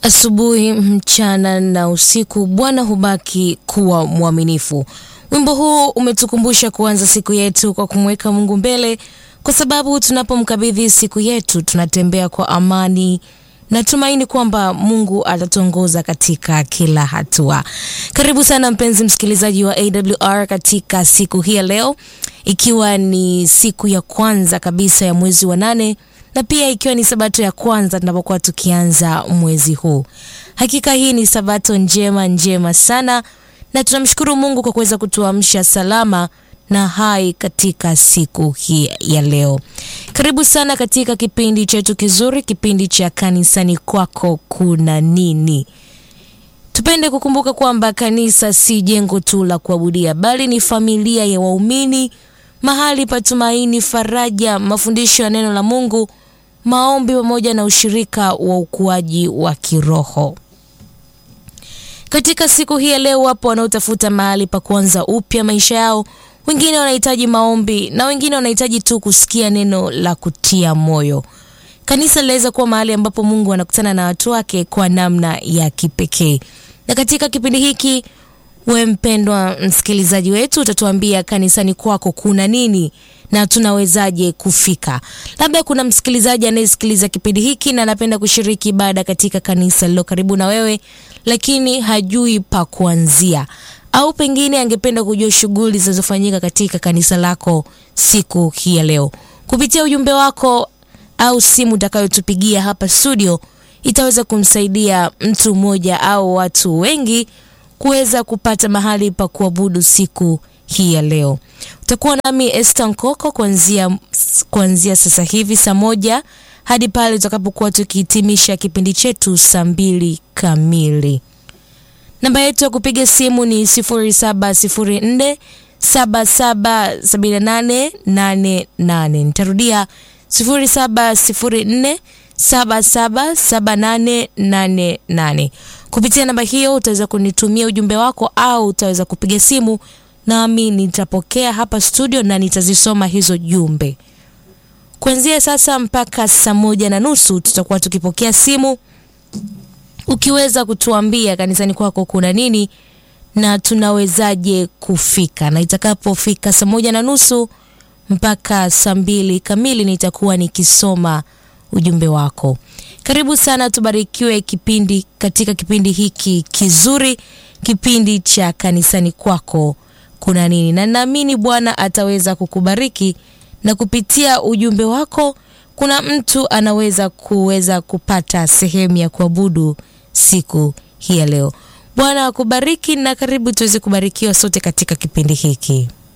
Asubuhi, mchana na usiku, Bwana hubaki kuwa mwaminifu. Wimbo huu umetukumbusha kuanza siku yetu kwa kumweka Mungu mbele, kwa sababu tunapomkabidhi siku yetu tunatembea kwa amani na tumaini kwamba Mungu atatuongoza katika kila hatua. Karibu sana mpenzi msikilizaji wa AWR katika siku hii ya leo, ikiwa ni siku ya kwanza kabisa ya mwezi wa nane na pia ikiwa ni sabato ya kwanza tunapokuwa tukianza mwezi huu. Hakika hii ni sabato njema njema sana, na tunamshukuru Mungu kwa kuweza kutuamsha salama na hai katika siku hii ya leo. Karibu sana katika kipindi chetu kizuri, kipindi cha kanisani kwako kuna nini. Tupende kukumbuka kwamba kanisa si jengo tu la kuabudia, bali ni familia ya waumini, mahali pa tumaini, faraja, mafundisho ya neno la Mungu, maombi pamoja na ushirika wa ukuaji wa kiroho. Katika siku hii ya leo, wapo wanaotafuta mahali pa kuanza upya maisha yao, wengine wanahitaji maombi na wengine wanahitaji tu kusikia neno la kutia moyo. Kanisa linaweza kuwa mahali ambapo Mungu anakutana na watu wake kwa namna ya kipekee. Na katika kipindi hiki, we mpendwa msikilizaji wetu, utatuambia kanisani kwako kuna nini na tunawezaje kufika. Labda kuna msikilizaji anayesikiliza kipindi hiki na anapenda kushiriki ibada katika kanisa lilo karibu na wewe, lakini hajui pa kuanzia, au pengine angependa kujua shughuli zinazofanyika katika kanisa lako siku hii ya leo. Kupitia ujumbe wako au simu utakayotupigia hapa studio, itaweza kumsaidia mtu mmoja au watu wengi kuweza kupata mahali pa kuabudu siku hii ya leo. Utakuwa nami Esther Nkoko kuanzia kuanzia sasa hivi saa moja hadi pale tutakapokuwa tukihitimisha kipindi chetu saa mbili kamili. Namba yetu ya kupiga simu ni 0704 777888. Nitarudia 0704 777888. Kupitia namba hiyo utaweza kunitumia ujumbe wako au utaweza kupiga simu nami nitapokea hapa studio na nitazisoma hizo jumbe. Kuanzia sasa mpaka saa moja na nusu tutakuwa tukipokea simu, ukiweza kutuambia kanisani kwako kuna nini na tunawezaje kufika, na itakapofika saa moja na nusu mpaka saa mbili kamili nitakuwa nikisoma ujumbe wako. Karibu sana, tubarikiwe kipindi katika kipindi hiki kizuri, kipindi cha kanisani kwako kuna nini, na naamini Bwana ataweza kukubariki na kupitia ujumbe wako kuna mtu anaweza kuweza kupata sehemu ya kuabudu siku hii ya leo. Bwana akubariki na karibu tuweze kubarikiwa sote katika kipindi hiki.